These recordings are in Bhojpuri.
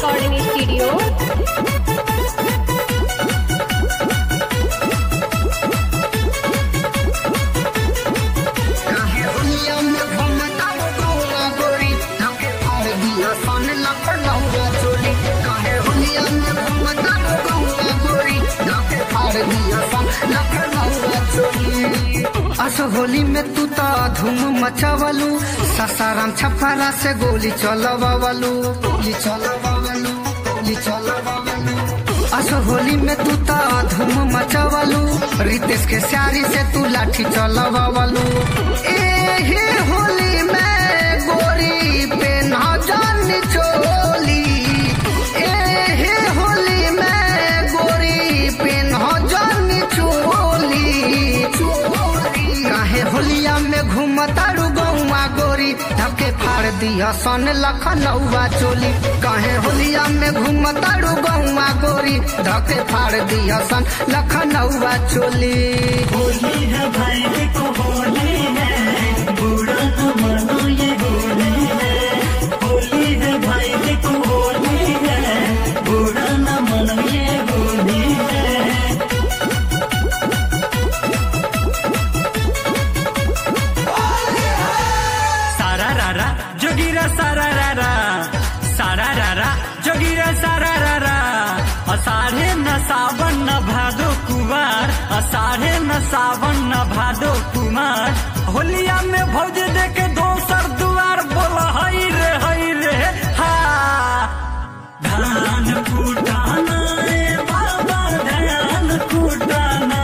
रिकॉर्डिंग स्टूडियो काहे दुनिया में घूमता वो गोरा गोरी धके फाड़ दिया सन लखनऊआ चोली काहे दुनिया में घूमता वो गोरा गोरी धके फाड़ दिया सन लखनऊआ चोली अस होली में तू तो धूम मचावलू ससाराम छपारा से गोली चलवावलू गोली चलवावलू गोली चलवावलू अस होली में तू तो धूम मचावलू रितेश के सारी से तू लाठी चलवावलू एहे होली में गोरी पे ना जान चोली एहे होली में गोरी पे ना जान चोली काहे होलिया में घूमतारू गौआ गोरी धके फाड़ दिया सन लखनऊआ चोली काहे होलिया में घूमतारू गौआ गोरी धके फाड़ दिया सन लखनऊआ चोली होली है भाई देखो होली है बुरा न मानो ये होली है होली है भाई देखो होली है बुरा न मानो ये होली है सारा रारा जोगीरा सारा रारा सारा रारा जोगीरा सारा रारा असाढ़े न सावन न भादो कुमार असाढ़े न सावन न भादो कुमार होलिया में भौज देके दोसर दुआर बोल हई रे हई रे हा धान कुटाना ए बाबा धान कुटाना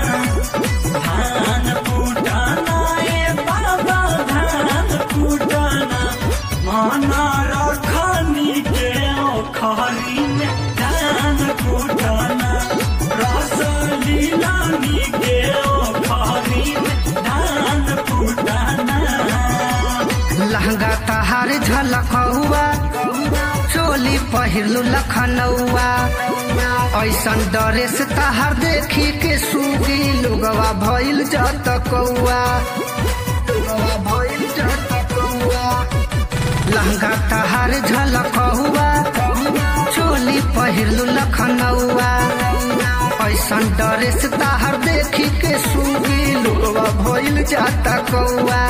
धान कुटाना ए बाबा धान कुटाना माना रखनी के ओखरी में धान कुटाना रस लीलानी के ओखरी में धान कुटाना लहंगा तहार झलकौआ चोली पहिरलू लखनऊआ ऐसन ड्रेस तहार देखी के सूगी लोगवा भइल जत कौआ लोगवा भइल जत कौआ लहंगा तहार झलकौआ चोली पहिरलू लखनऊआ ऐसन ड्रेस तहार देखी के सूगी लोगवा भइल जाता कौआ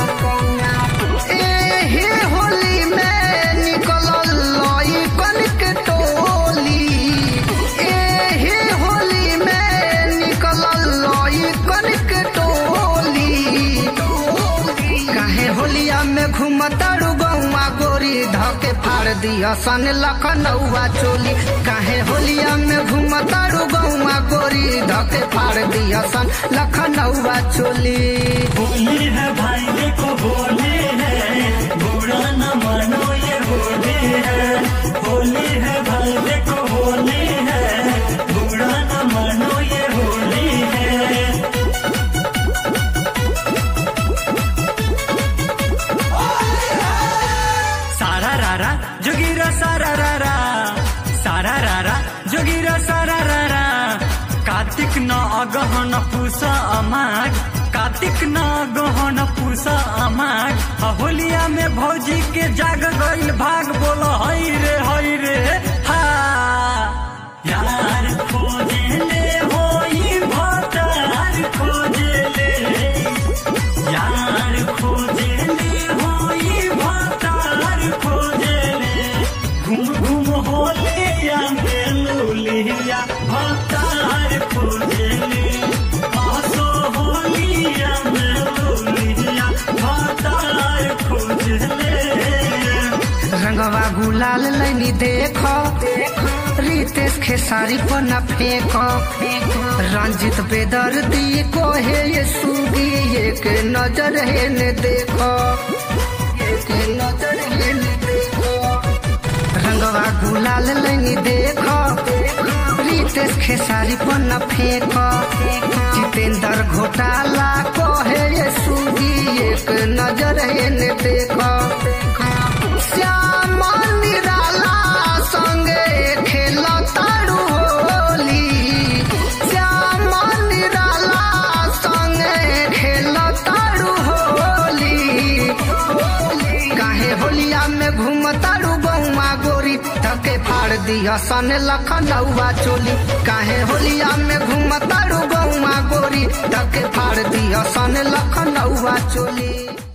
एहे होली में निकलल लइकन के टोली एहे होली में निकलल लइकन के टोली काहे होलिया में घूमतारू गौआ गोरी धके फाड़ दिया सन लखनऊआ चोली काहे होलिया में घूमतारू गौआ गोरी धके फाड़ दिया सन लखनऊआ चोली होली है भाई देखो होली है बुरा न मानो ये होली है होली है भाई देखो होली है बुरा न मानो ये होली है सारा रारा जोगीरा सारा रारा सारा रारा जोगीरा सारा रारा कार्तिक न अगहन पूसा अमाग कार्तिक न अगहन पूसा अमाग आ होलिया में भौजी के जाग गईल भाग बोल हई रे हई रे हा यार खोजे ले होई भतार खोजे ले यार खोजे ले होई भतार खोजे ले घूम घूम होले या मेलुलिया भतार खोजे ले आसो होलिया मेलुलिया भतार खोजे ले रंगवा गुलाल लैनी देख रितेश खेसारी पर न फेंक रंजित बेदर दी को हे ये सुगी एक नजर है ने देखो एक नजर है ने देखो रंगवा गुलाल लैनी देख रितेश खेसारी पर न फेंक जितेंद्र घोटाला को है ये सुगी एक नजर है ने देखो श्याम निराला संगे खेल तारू होली श्याम निराला संगे खेल तारू होली काहे होलिया में घूम तारू गौमा गोरी धके फाड़ फाड़ दिया सन लखनऊआ चोली काहे होलिया में घूमतारू गौआ गोरी धके फाड़ दिया सन लखनऊआ चोली